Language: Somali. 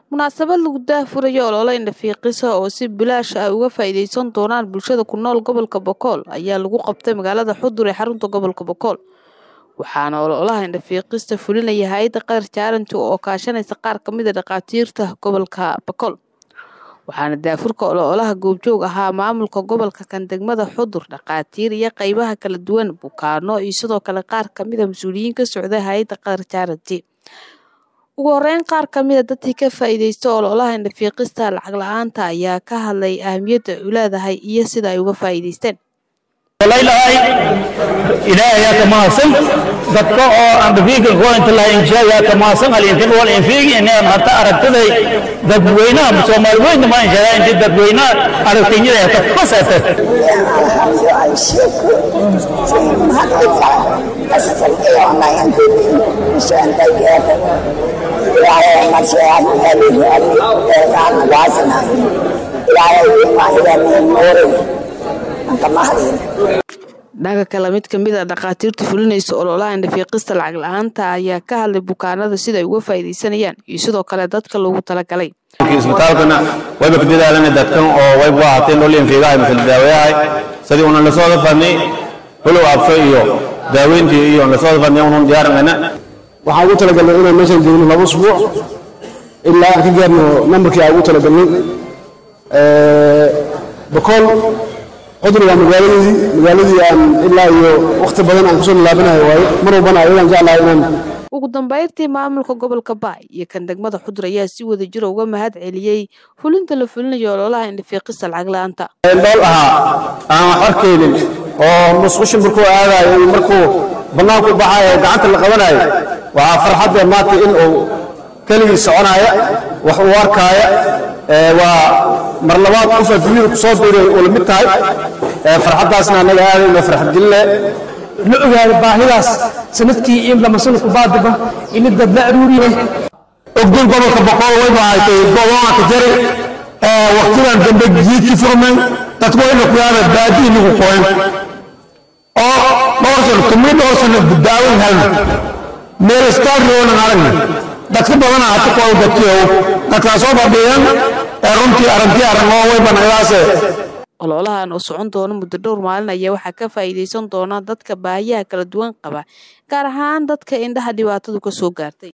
munaasabad lagu daahfurayo olole indhafiiqisa oo si bilaash ah uga faa'iideysan doonaan bulshada ku nool gobolka bokool ayaa lagu qabtay magaalada xudur ee xarunta gobolka bokool waxaana ololaha indhafiiqista fulinaya hay-adda qatar jaaranti oo kaashanaysa qaar ka mid a dhakhaatiirta gobolka bokool waxaana daafurka ololaha goobjoog ahaa maamulka gobolka kan degmada xudur dhakhaatiir iyo qeybaha kala duwan bukaano iyo sidoo kale qaar kamid a mas-uuliyiin ka socda hay-adda qatar jaaranti ugu horeyn qaar ka mid a dadkii ka faa'iideysta ololaha indhafiiqista lacag la-aanta ayaa ka hadlay ahamiyadda u leedahay iyo sida ay uga faa'iideysteen walailahay ilaahay yaa ka mahadsan dadka oo andhafiiga kuwa inta laha inshaa yaa ka mahadsan alintan wal infiigi inaan hata aragtiday dadweynaha soomaali weyn ma inshaa inta dadweynaha aragtinyada ka fasata dhaga kale mid kamid a dhakhaatiirta fulinaysa ololaha indhafiiqista lacag la-aanta ayaa ka hadlay bukaanada sida ay uga faa'iideysanayaan iyo sidoo kale dadka loogu talagalay isbitaalkana wayba ka dadaalana dadkan oo wayba u ahaatee nool infiigahay masala daawayahay sidii unan la soo dafadnay hulow absho iyo daaweyntii iyo la soo dafadnay unun diyaarinayna waxaan ugu talagalnay inaan meeshan joogno laba usbuuc ilaa aan ka gaarno nambarkii aan ugu talagalnay bokool xudur waa magaaladeedii magaaladii aan ilaa iyo wakhti badan aan kusoo laabanayo waaye mar walbana ayadaan jeclahay inaan ugu dambeyntii maamulka gobolka baay iyo kan degmada xudur ayaa si wada jira uga mahad celiyey fulinta la fulinayo ololaha indhafiiqista lacag la-aanta dhool ahaa aan wax arkaynin oo musqusha markuu aadayo iyo markuu bannaanku baxayo oo gacanta la qabanayo waxaa farxadda maanta in uu keligii soconaya wax uu arkaaya waa mar labaad qof adduunyada kusoo biiray uu la mid tahay farxaddaasna annaga aadayno farxad gelinle la ogaado baahidaas sanadkii in lama sanadku baadiba in dad la aruuriyay ogdon gobolka boqol wayba haytay gobolka ka jari waqtidan dambe jiidki furmay dadku wayna ku yaaba baadi inagu qoyn oo dhowr sano tumri dhowr sano daawan halna meel staariyoonan aragna dadka badana hata kuwa dadkiyow dadkaa soo fadhiyan runtii aragti aragnoo wayba nagadaase ololahan oo socon doona muddo dhowr maalin ayaa waxaa ka faa'iideysan doona dadka baahiyaha kala duwan qaba gaar ahaan dadka indhaha dhibaatadu ka soo gaartay